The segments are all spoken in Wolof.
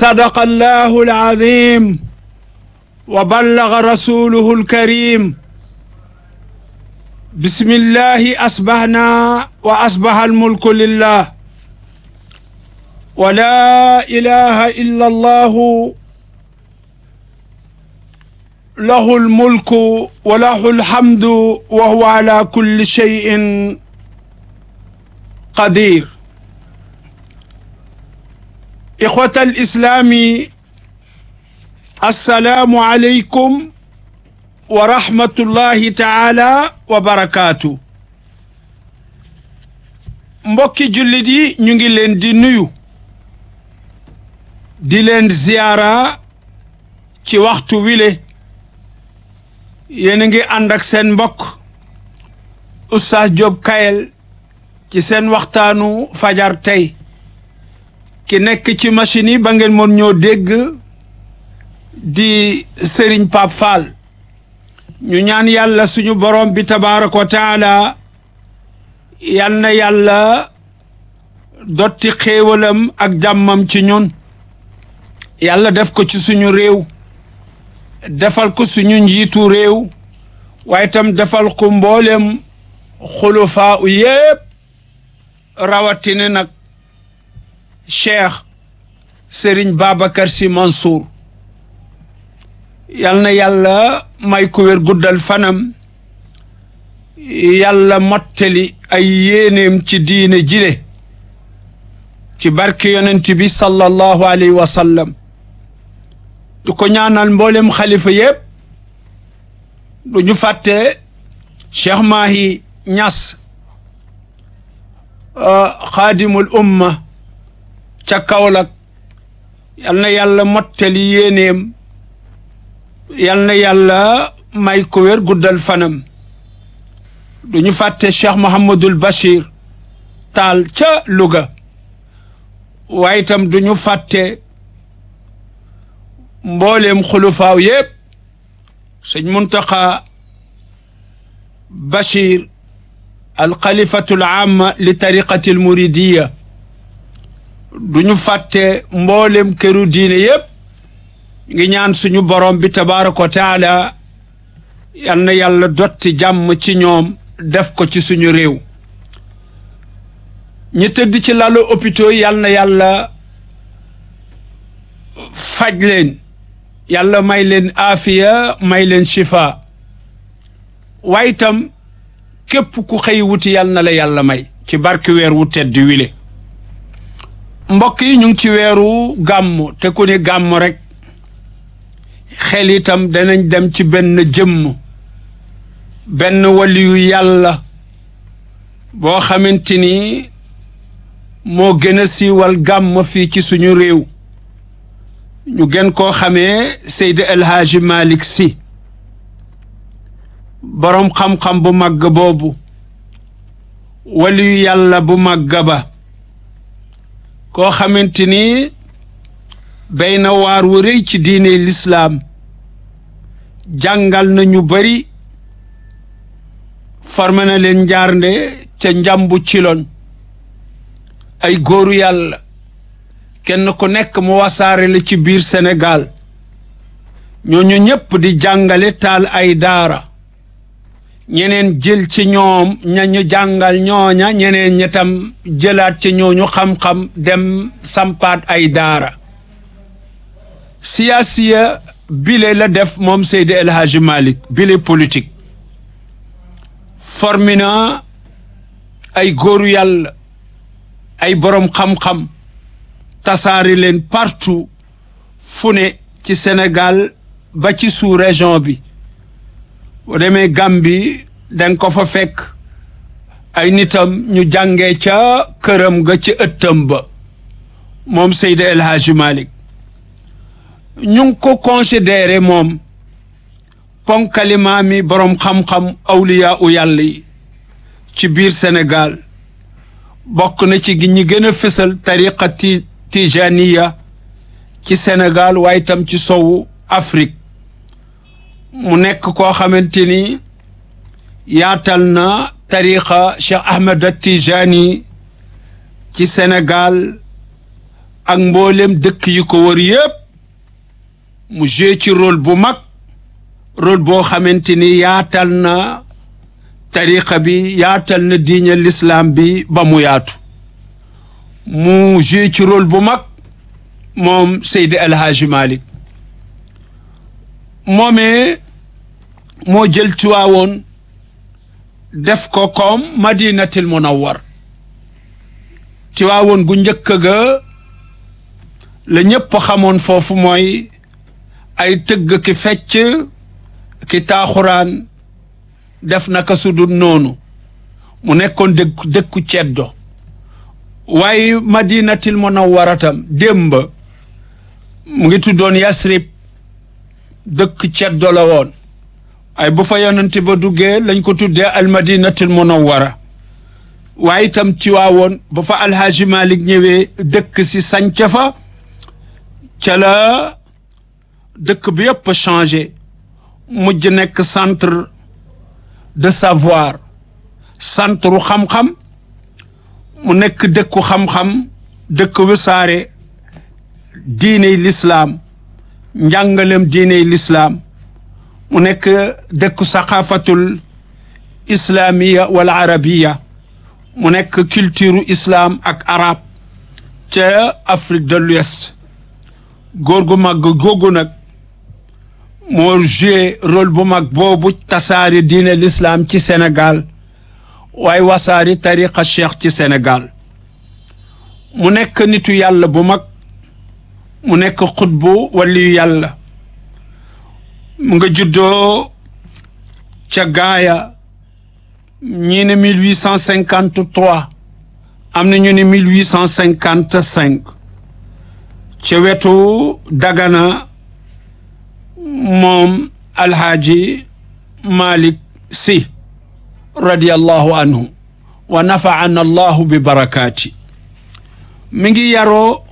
صدق الله العظيم وبلغ رسوله الكريم بسم الله أصبحنا وأصبح الملك لله ولا إله إلا الله له الملك وله الحمد وهو على كل شيء قدير إخوة الإسلام السلام عليكم ورحمة الله تعالى وبركاته mbokki jullit yi ñu ngi leen di nuyu di leen ziyaara ci waxtu wile yéen a ngi ànd ak seen mbokk Oustaz Diop Kayel ci seen waxtaanu fajar tey ki nekk ci machine yi ba ngeen mën ñoo dégg di Serigne Pape Fall ñu ñaan yàlla suñu borom bi tabaaraka wa taala yal na yàlla dotti xéewalam ak jàmmam ci ñun yàlla def ko ci suñu réew defal ko suñu njiitu réew waaye itam defal ko mboolem xulufaa u yépp rawatina nag cheikh Serigne Babacar Sy Mansour yal na yàlla may ko wér guddal fanam yàlla mottali ay yéeneem ci diine jile ci barke yonent bi sallallahu alayhi wa sallam du ko ñaanal mboolem xalifa yépp du ñu fàtte Cheikh Mahi Ñas xaadimul umma ca Kaolack yal na yàlla mottali yéeneem yal na yàlla may ko wér guddal fanam du ñu fàtte Cheikh Mouhamadul Bachir Taal ca Louga waaye itam du ñu fàtte mbooleem xulufaaw yépp sëñ Muntaxa Bachir alxalifatul amma li tariqati almuridiya du ñu fàtte mbooleem këru diine yépp ngi ñaan suñu borom bi tabaaraka wa taala yal na yàlla dotti jàmm ci ñoom def ko ci suñu réew ñi tëdd ci lalu hôpitaux yal na yàlla faj leen yàlla may leen aafiya may leen shifa waaye itam képp ku xëy wuti yal na la yàlla may ci barke weer wu tedd wile mbokk yi ñu ngi ci weeru gàmm te ku ni gàmm rek xel itam danañ dem ci benn jëmm benn waliyu yàlla boo xamante ni moo gën a siiwal gàmm fii ci suñu réew ñu gën koo xamee Seydi El Hadji Malick Sy boroom xam-xam bu màgg boobu waliyu yàlla bu màgg ba koo xamante ni béy na waar wu rëy ci diine lislaam jàngal na ñu bari formé na leen njaarnde ca njàmbu ciloon ay góoru yàlla kenn ku nekk mu wasaare la ci biir Sénégal ñooñu ñépp di jàngale taal ay daara ñeneen jël ci ñoom ñañu jàngal ñooña ñeneen ñetam jëlaat ci ñooñu xam-xam dem sampaat ay daara siyaasiya bile la def moom Seydi El Hadji Malick bile politique formi na ay góoru yàlla ay boroom xam-xam tasaari leen partout fu ne ci Sénégal ba ci sous région bi boo demee Gambie danga ko fa fekk ay nitam ñu jàngee ca këram ga ci ëttam ba moom Seydi El Hadji Malick ñu ngi ko considéré moom ponkalimaa mi boroom xam-xam awliya u yàlla yi ci biir Sénégal bokk na ci gi ñi gën a fësal tariqa ti tijaniya ci Sénégal waaye itam ci sowu Afrique mu nekk koo xamante ni yaatal na tariqa Cheikh Ahmed Tijani ci Sénégal ak mboolem dëkk yi ko wër yépp mu joué ci rôle bu mag rôle boo xamante ni yaatal na tariqa bi yaatal na diine l'islam bi ba mu yaatu mu joué ci rôle bu mag moom Seydi El Hadji Malick moomee moo jël Tiwaawoon def ko comme madinatil munawwar Tiwaawoon gu njëkk ga la ñëpp xamoon foofu mooy ay tëgg ki fecc ki taaxuraan def naka su dul noonu mu nekkoon dëkku dëkku ceddo waaye madinatil munawwaratam démb mu ngi tuddoon Yasrib dëkk ceddo la woon ay bu fa yonent ba duggee lañ ko tuddee almadinatul munawwara waaye itam Tiwaawoon ba fa alhaaji Malik ñëwee dëkk si sanca fa ca la dëkk bi yëpp changé mujj nekk centre de savoir centre xam-xam mu nekk dëkku xam-xam dëkk wisaare diiney lislaam njàngalem diiney lislaam mu nekk dëkku saqaafatul islaamiya wala arabiya mu nekk culture islam ak arab ca Afrique de l'Ouest góor gu mag googu nag moo joué rôle bu mag boobu tasaari diine l'islam ci Sénégal waaye wasaari tariqa cheikh ci Sénégal mu nekk nitu yàlla bu mag mu nekk xutbu waliyu yàlla mu nga juddoo ca gaaya ñii ne mille huit cent cinquante trois am na ñu ne mille huit cent cinquante cinq ca wetu dagana moom alhaaji Malick Sy radiyallahu anhu wa nafaana allahu bi barakaati mi ngi yaroo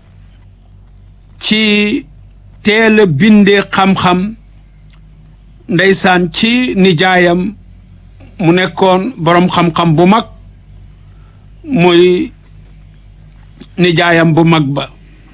ci teel a bindee xam-xam ndeysaan ci nijaayam mu nekkoon boroom xam-xam bu mag muy nijaayam bu mag ba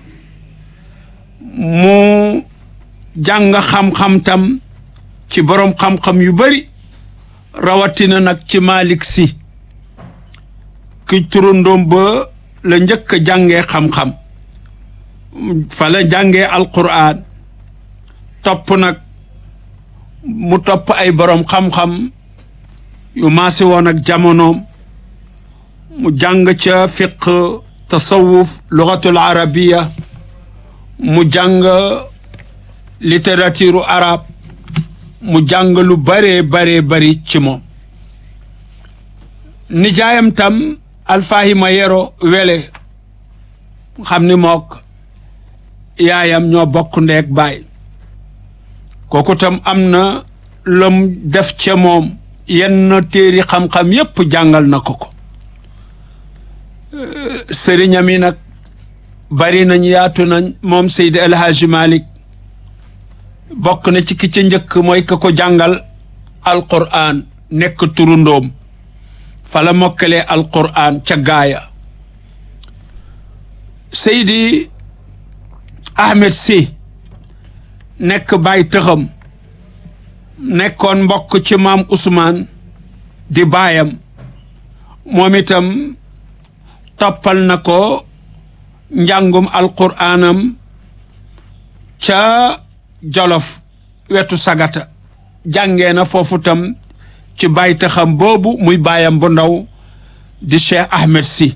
mu jàng xam-xam tam ci boroom xam-xam yu bari rawatina nag ci Malick Sy ki turandoom ba la njëkk a jàngee xam-xam fa la jàngee alquran topp nag mu topp ay boroom xam-xam yu maase woon ak jamonoom mu jàng ca fiq tasawuf lugatul arabiya mu jàng littérature arabe mu jàng lu baree baree bari ci moom nijaayam tam alfahima yero wele xam ni mook yaayam ñoo bokk ndeeg baay kooku tam am na lum def ca moom yenn téeri xam-xam yépp jàngal na ko ko sëriñam yi nag bari nañ yaatu nañ moom Seydi El Hadji Malick bokk na ci ki ca njëkk mooy ka ko jàngal alquran nekk turundoom fala mokkalee alquran ca gaaya Seydi Ahmed Sy nekk baay tëxam nekkoon mbokk ci maam Ousmane di baayam moom itam toppal na ko njàngum alquraanam ca jolof wetu sagata jàngee na foofu tam ci baay tëxam boobu muy baayam bu ndaw di Cheikh Ahmed Sy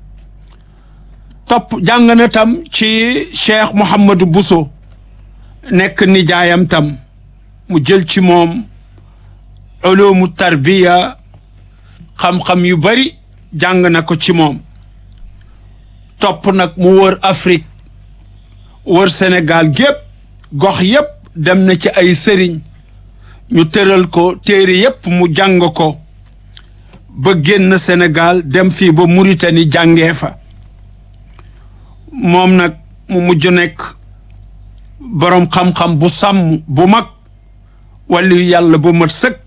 topp jàng na tam ci Cheikh Mouhamadou Bousso nekk nijaayam tam mu jël ci moom ulumu tarbiya xam-xam yu bari jàng na ko ci moom topp nag mu wër Afrique wër Sénégal gépp gox yépp dem na ci ay sëriñ ñu tëral ko téere yépp mu jàng ko ba génn Sénégal dem fii ba Mauritanie jàngee fa moom nag mu mujj nekk boroom xam-xam bu sàmm bu mag wàllu yàlla bu mat sëkk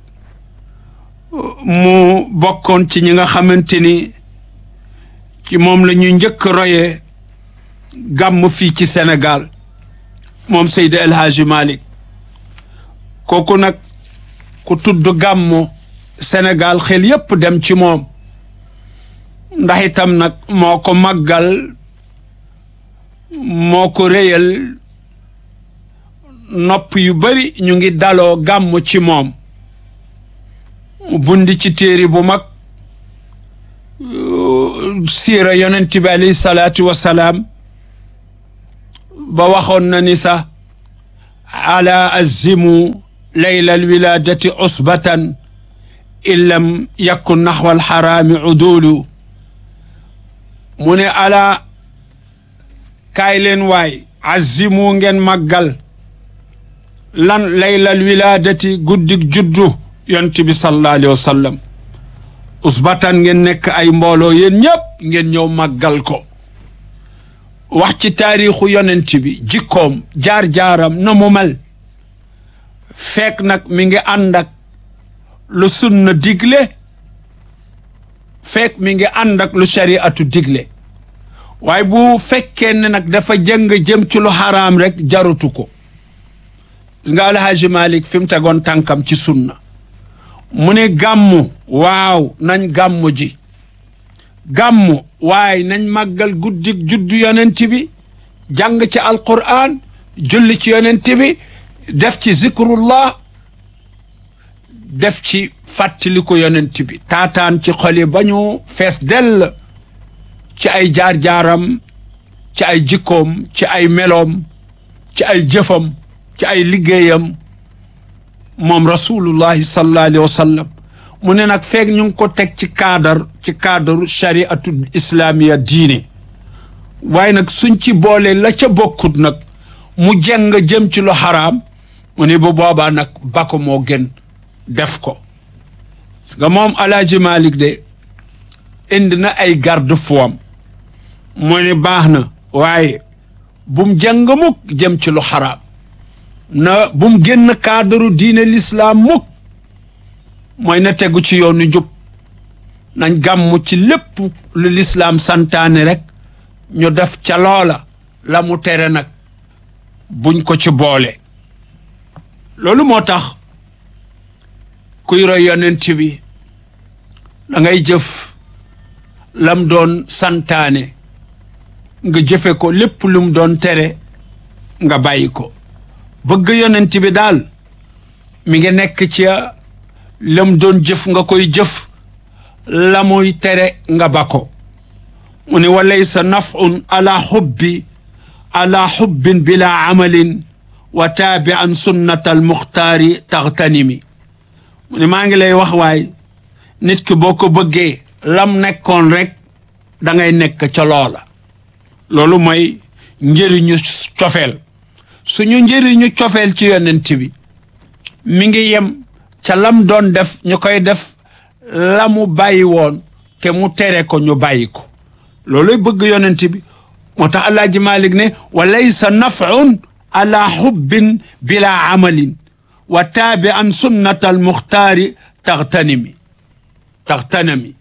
mu bokkoon ci ñi nga xamante ni ci moom la ñuy njëkk royee gàmm fii ci Sénégal moom Seydi El Hadji Malick kooku nag ku tudd gàmmu Sénégal xel yépp dem ci moom ndax itam nag moo ko màggal moo ko réyal nopp yu bari ñu ngi daloo gàmm ci moom bundi ci téere bu mag siira yonent bi alayhi salaatu wassalaam ba waxoon na ni sax ala azimu layla alwiladati usbatan in lam yakun naxwa alxaraami udulu mu ne ala kaay leen waay azimu ngeen màggal lan laylal wilaadati guddig juddu yonent bi sallallahu alayhi wa sallam usbatan ngeen nekk ay mbooloo yéen ñëpp ngeen ñëw màggal ko wax ci taarixu yonent bi jikkoom jaar-jaaram na mu mel fekk nag mi ngi ànd ak lu sunna digle fekk mi ngi ànd ak lu shariatu digle waaye bu fekkee ne nag dafa jëng jëm ci lu xaraam rek jarutu ko gis nga alhaji malik fi mu tegoon tànkam ci sunna mu ne gàmmu waaw nañ gàmmu ji gàmmu waaye nañ màggal guddig juddu yonent bi jàng ci alquran julli ci yonent bi def ci zikrullah def ci fàttaliku yonent bi taataan ci xoli ba ñu fees dell ci ay jaar-jaaram ci ay jikkoom ci ay meloom ci ay jëfam ci ay liggéeyam moom rasulullahi sallallahu alayhi wa sallam mu ne nag feeg ñu ngi ko teg ci cadre ci cadre chariatu islamiya diine waaye nag suñ ci boole la ca bokkut nag mu jeng jëm ci lu xaraam mu ne bu boobaa nag ba ko moo gën def ko parce que moom alaaji Malik de indi na ay garde fou mu ne baax na waaye bum jàng mukk jëm ci lu xaraam na bum génn cadre diine l'islam mukk mooy na tegu ci yoonu njub nañ gàmm ci lépp lu lislaam santaane rek ñu def ca loola la mu tere nag buñ ko ci boole loolu moo tax kuy roy yonent bi da ngay jëf lam doon santaane nga jëfe ko lépp lu mu doon tere nga bàyyi ko bëgg yonent bi daal mi ngi nekk ci lam doon jëf nga koy jëf la muy tere nga ba ko mu ne wa laysa nafun ala xubbi ala xubbin bila amalin wa taabi an sunnata al muxtaari taxtanimi mu ne maa ngi lay wax waay nit ki boo ko bëggee lam nekkoon rek da ngay nekk ca loola loolu mooy njëriñu cofeel suñu njëriñu cofeel ci yonent bi mi ngi yem ca lam doon def ñu koy def la mu bàyyi woon te mu tere ko ñu bàyyi ko looluy bëgg yonent bi moo tax alaaji malik ne wa laysa nafun ala xubbin bila amalin wa taabi an sunnat al muxtaari taxtanimi taxtanami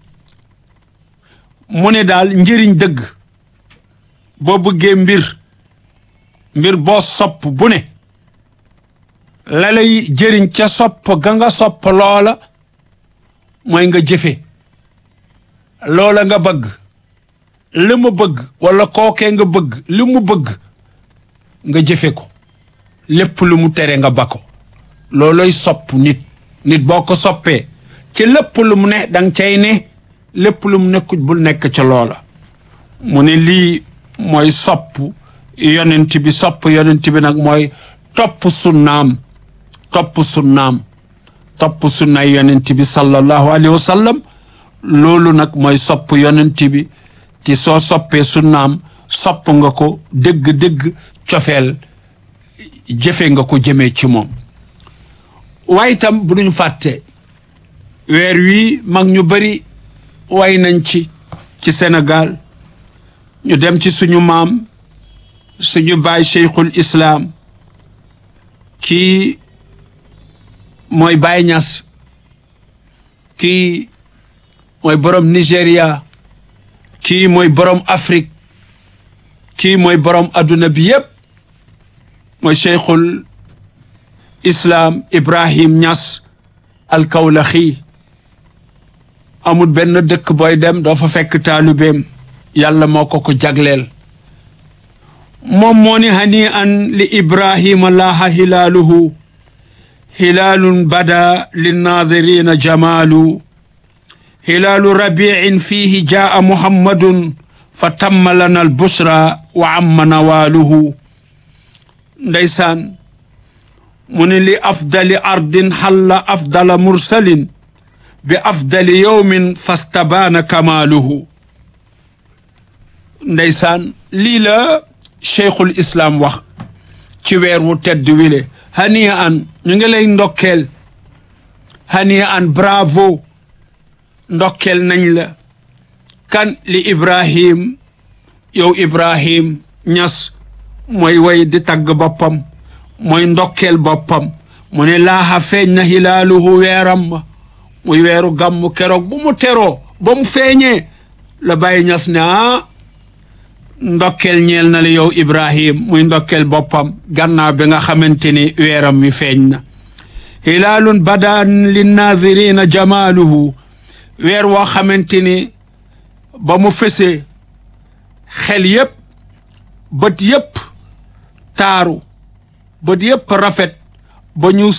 mu ne daal njëriñ dëgg boo bëggee mbir mbir boo sopp bu ne la lay jëriñ ca sopp ga nga sopp loola mooy nga jëfe loola nga bëgg li mu bëgg wala kookee nga bëgg li mu bëgg nga jëfe ko lépp lu mu tere nga ba ko looloy sopp nit nit boo ko soppee ci lépp lu mu ne danga cay ne lépp lu mu nekkut bul nekk ca loola mu ne lii mooy sopp yonent bi sopp yonent bi nag mooy topp sunnaam topp sunnaam topp sunnaay yonent bi sallallahu alayhi wa sallam loolu nag mooy sopp yonent bi te soo soppee sunnaam sopp nga ko dëgg-dëgg cofeel jëfe nga ko jëmee ci moom waaye itam bu duñ fàtte weer wii mag ñu bari way nañ ci ci Sénégal ñu dem ci suñu maam suñu baay cheikhul islaam kii mooy Baay Ñas kii mooy borom Nigéria kii mooy borom Afrique kii mooy borom adduna bi yépp mooy cheikhul islaam ibrahim ñas alkawlaxi amul benn dëkk booy dem doo fa fekk taalubeem yàlla moo ko ko jagleel moom moo ni hani an li ibrahima laaha hilaaluhu hilaalun bada linnadirina jamaalu hilaalu rabiin fiihi jaa muhammadun fa tamma lana albusra wa amma nawaaluhu ndeysaan mu ni li afdali ardin xalla afdala mursalin bi afdali yowmin fastabaana kamaaluhu ndeysaan lii la cheikhul islaam wax ci weer wu tedd wile haniya an ñu ngi lay ndokkeel haniya an bravo ndokkeel nañ la kan li ibrahim yow ibrahim ñas mooy way di tagg boppam mooy ndokkeel boppam mu ne laaxa feeñ na hilaaluhu weeram ma muy weeru gàmmu keroog bu mu teroo ba mu feeñee la bàyyi ñas ne ah ndokkeel ñeel na la yow ibrahim muy ndokkeel boppam gannaaw bi nga xamante ni weeram mi feeñ na hilaalun badan linnadirina jamaaluhu weer woo xamante ni ba mu fesee xel yépp bët yépp taaru bët yépp rafet ba ñu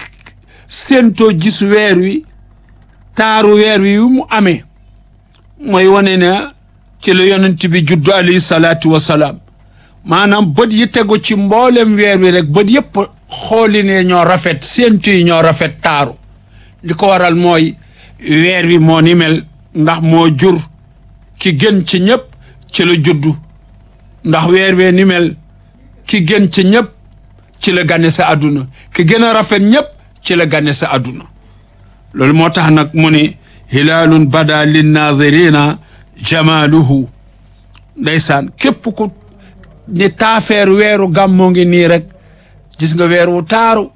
séentoo gis weer wi taaru weer wi mu amee mooy wane ne ci la yonent bi juddu alayhi salaatu wasalaam maanaam bët yi tegu ci mboolem weer wi rek bët yépp xooli ne ñoo rafet séentu yi ñoo rafet taaru li ko waral mooy weer wi moo ni mel ndax moo jur ki gën ci ñëpp ci la juddu ndax weer wee ni mel ki gën ci ñëpp ci la gane sa àdduna ki gën a rafet ñëpp ci la gane sa àdduna loolu moo tax nag mu ni hilaalun bada linnadirina jamaaluhu ndeysaan képp ku ni taafeer weeru gàmmoo ngi nii rek gis nga weer wu taaru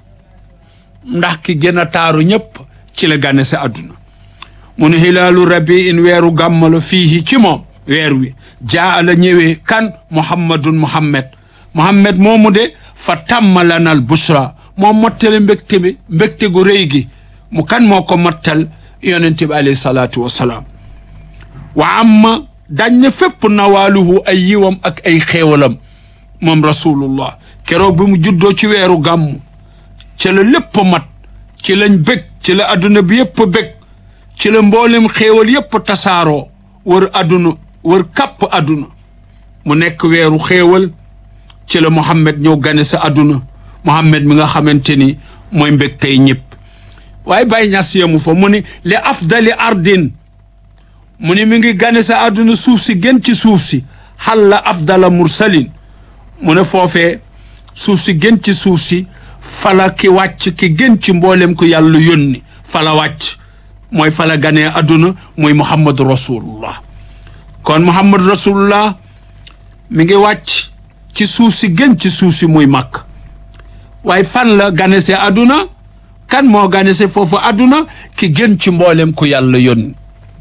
ndax ki gën a taaru ñëpp ci la gane sa àdduna mu ni hilaalu rabiin weeru gàmmalo fiihi ci moom weer wi jaa la ñëwee kan muhammadun muhammad muhammad moomu de fa tamma lanal bushra moom mottale mbégte bi mbégte gu rëy gi mu kan moo ko mottal yonente bi alayhi salaatu wassalaam wa amma dañ ne fépp nawaaluhu ay yiwam ak ay xéewalam moom rasulullah keroog bi mu juddoo ci weeru gàmm ci la lépp mat ci lañ bég ci la adduna bi yépp bég ci la mboolem xéewal yépp tasaaroo wër adduna wër kàpp adduna mu nekk weeru xéewal ci la Muhammad ñëw gane sa adduna Muhammad mi nga xamante ni mooy mbég tey ñëpp waaye bàyyi ñas yemu fa mu ni li afdali ardin mu ni mi ngi gane sa adduna suuf si gën ci suuf si xalla afdala mursalin mu ne foofee suuf si gën ci suuf si fala ki wàcc ki gën ci mboolem ko yàlla yónni fala wàcc mooy fala ganee adduna muy muhammadu rasulullah kon muhammadu rasulullah mi ngi wàcc ci suuf si gën ci suuf si muy màkk waaye fan la ganese adduna kan moo ganese foofu adduna ki gën ci mboolem ku yàlla yónni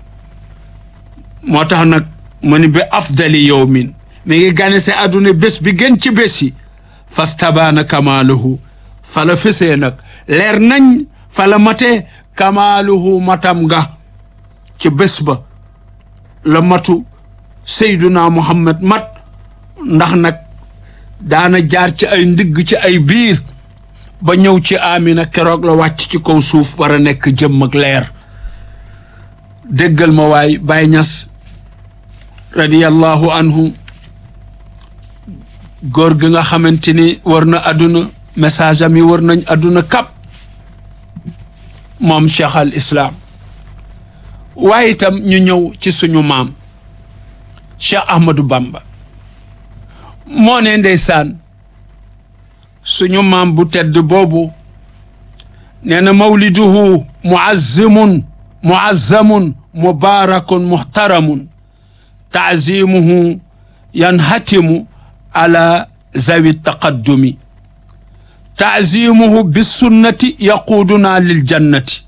moo tax nag mu ni bi afdali yowmin mi ngi ganese adduna bés bi gën ci bés yi fastabaana kamaaluhu fala fesee nag leer nañ fala matee kamaaluhu matam nga ci bés ba la matu seyduna muhammad mat ndax nag daana jaar ci ay ndigg ci ay biir ba ñëw ci amina keroog la wàcc ci kaw suuf war a nekk jëmm ak leer déggal ma waay Baay Ñas radiyallahu anhu góor gi nga xamante ni war na àdduna message am yi war nañ àdduna kap moom cheikh al islam waaye itam ñu ñëw ci suñu maam cheikh ahmadou bamba moo ne ndeysaan suñu maam bu tedd boobu nee na mawliduhu muazzimun muazzamun mubarakun muhtaramun taazimuhu yanhatimu ala zawi taqaddumi taazimuhu bisunnati yaquuduna lil jannati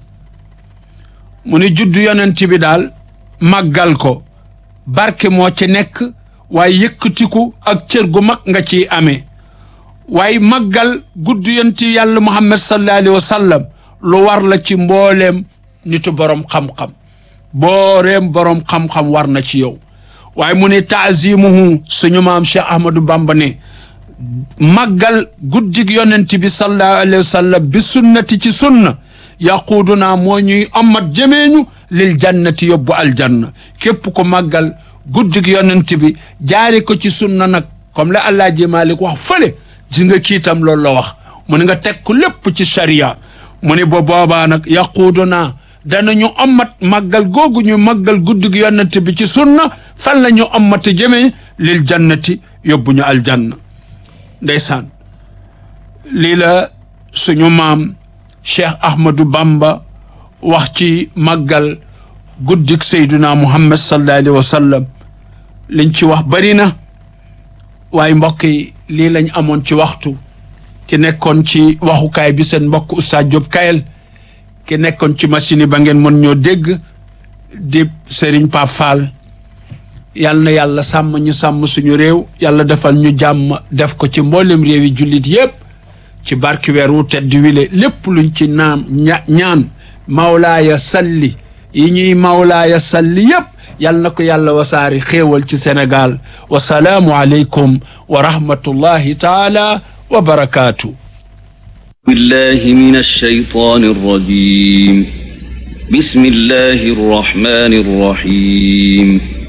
mu ni juddu yonent bi daal màggal ko barke moo ci nekk waaye yëkkatiku ak cër gu mag nga ciy amee waaye màggal gudd yonti yàlla muhammad sallallahu alayhi wa sallam lu war la ci mbooleem nitu borom xam-xam booreem borom xam-xam war na ci yow waaye mu ne taazimuhu suñu maam Cheikh Ahmadou Bamba ne màggal guddig yonent bi sallallahu alayhi wa sallam bi sunnati ci sunna yaquudunaa moo ñuy amat jëmeeñu lil jannati yóbbu aljanna képp ko màggal guddig yonent bi jaari ko ci sunna nag comme la Alaaji Maalik wax fële gis nga kiitam loolu la wax mu ne nga teg ko lépp ci sharia mu ne ba boobaa nag yaquudunaa danañu amat màggal googu ñu màggal guddig yonent bi ci sunna fan la ñu amati jëmee lil jannati yóbbu ñu aljanna ndeysaan lii la suñu maam cheikh ahmadou bamba wax ci màggal guddik seyduna muhammad sallallahu alayhi wa sallam liñ ci wax bari na waaye mbokk yi lii lañ amoon ci waxtu ki nekkoon ci waxukaay bi seen mbokk Oustaz Diop Kayel ki nekkoon ci machine yi ba ngeen mën ñoo dégg di Serigne Pape Fall yal na yàlla sàmm ñu sàmm suñu réew yàlla defal ñu jàmm def ko ci mboolem réew yi jullit yépp ci barki weer wu tedd wile lépp luñ ci naan ñaan mawlaaya salli yi ñuy mawlaaya salli yépp yal na ko yàlla wasaari xéewal ci Sénégal wasalaamu aleykum wa rahmatullahi taala wa barakaatu بالله من الشيطان الرجيم بسم الله الرحمن الرحيم